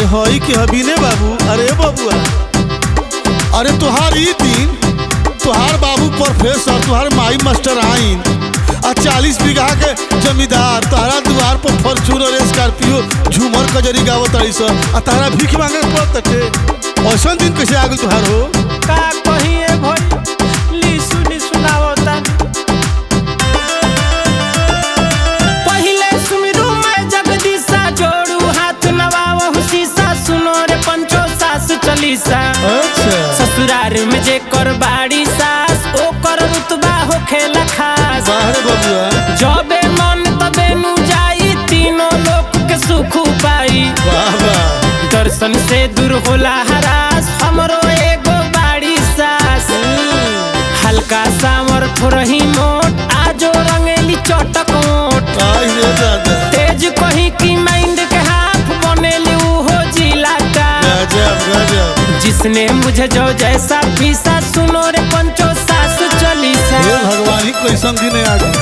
हई के हबीने बाबू अरे बबुआ अरे तुहार ई दिन तुहार बाबू प्रोफेसर तुहार माई मास्टर आइन आ चालीस बीघा के जमींदार तहरा द्वार पर फॉर्चूनर स्कॉर्पियो झूमर कजरी गावत रही स आ तहरा भीख मांगे के पड़त के ऐसा दिन कैसे आ गइल तुहार हो का कहिए भई ली सुनी सुनावता पहिले सुमिरू मैं जगदीशा जोड़ू हाथ नवावहु शीशा सुनो रे पंचो सास चलीसा अच्छा ससुरार में जे कर बाड़ी सास ओ कर रुतबा हो खेला खास बाहर बबुआ जबे मन तबे नु जाई तीनों लोक के सुख पाई वाह वाह दर्शन से दूर होला हरास हमरो एगो बाड़ी सास हल्का सामर थोरही मोट आजो रंगेली चटक मोट आई रे दादा तेज कही की माइंड के हाथ बनेली उहो जिला का गजब गजब जिसने मुझे जो जैसा पीसा सुनो रे पंचो सास चली सा हे भगवान ही कैसन दिन आ गए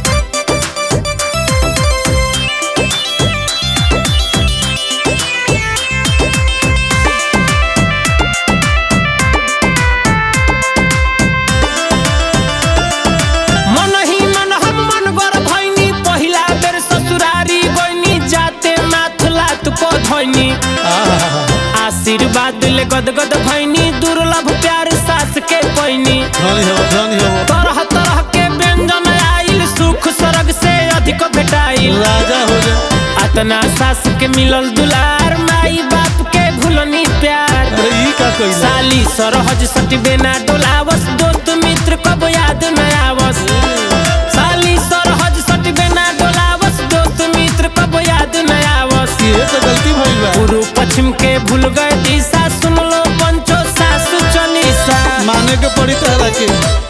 मन ही मन हम मन गर भैनी पहिला बेर ससुरारी गइनी जाते माथ लात को धैनी आहा आशीर्वाद ले गदगद भैनी दुर्लभ प्यार सास के पैनी धनी हो धनी हो तरह तरह के व्यंजन आइल सुख स्वर्ग से अधिक भेटाइल राजा हो जा अतना सास के मिलल दुलार माई बाप के भूलनी प्यार अरे ई का कइला साली सरहज सटबे ना डोलावस दोस्त मित्र कब याद न आवस साली सरहज सटबे ना डोलावस दोस्त मित्र कब याद न आवस ये तो गलती भइल बा पूर्व पश्चिम के भूल गए दिशा सुन लो पंचो सास चलीसा माने के पड़ी तहरा के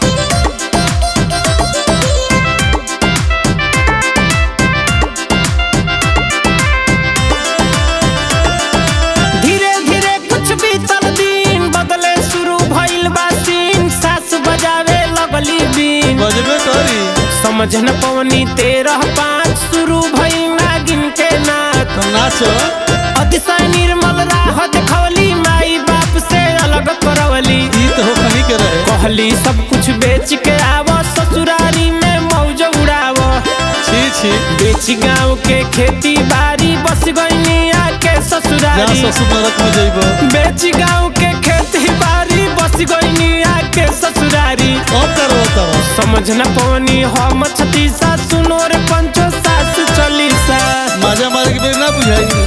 धीरे धीरे कुछ बीतल दिन बदले शुरू भइल बा सीन सास बजावे लगली बीन बजबे करी समझ न पवनी तेरह पाँच शुरू भइल नागिन के नाच तो नाचो अतिशय निर्मल राह देखवली माई बाप से अलग करवली ई तो हो कहीं के रहे कहली सब कुछ बेच के आव ससुरारी में मौज उड़ाव छी छी बेच गाँव के खेती बाड़ी बस गईनी आके जा ससुरारी ससुर नरक में जइबो बेच गाँव के खेती बाड़ी बस गईनी आके ससुरारी अब करो तब समझ न पवनी हम छतीसा सुनो रे पंचो सास चलीसा मजा मारे के बेर ना बुझाई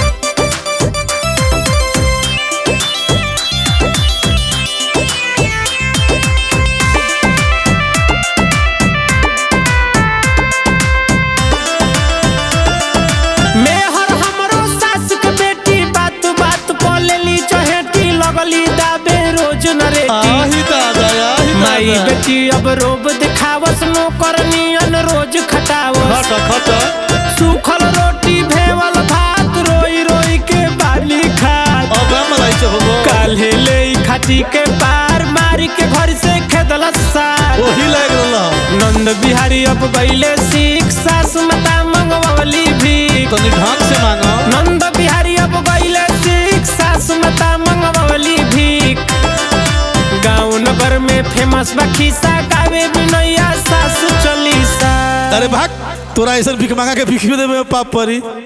मेहर हमरो सास के बेटी बात बात को लेली चहेटी लगली दाबे रोज नरेटी आही दादा आही माई दादा बेटी अब रोब दिखावस नो करनियन रोज खटावस खट खट सूखल रोटी भेवल भात रोई रोई के बाली खात अब मलाई से होबो काल्हे ले खाटी के पार मारी के घर से खेदल सार ओही लाग रहल नंद बिहारी अब गईले सीख सास माता मंगवली भीख तनी ढंग से मांगो नंद बिहारी अब गईले सीख सास माता मंगवली भीख गाँव नगर में फेमस बा खिस्सा गावे बिनैया सास चलीसा अरे भाग तोरा ऐसा भीख मांगा के भीख देवे पाप परी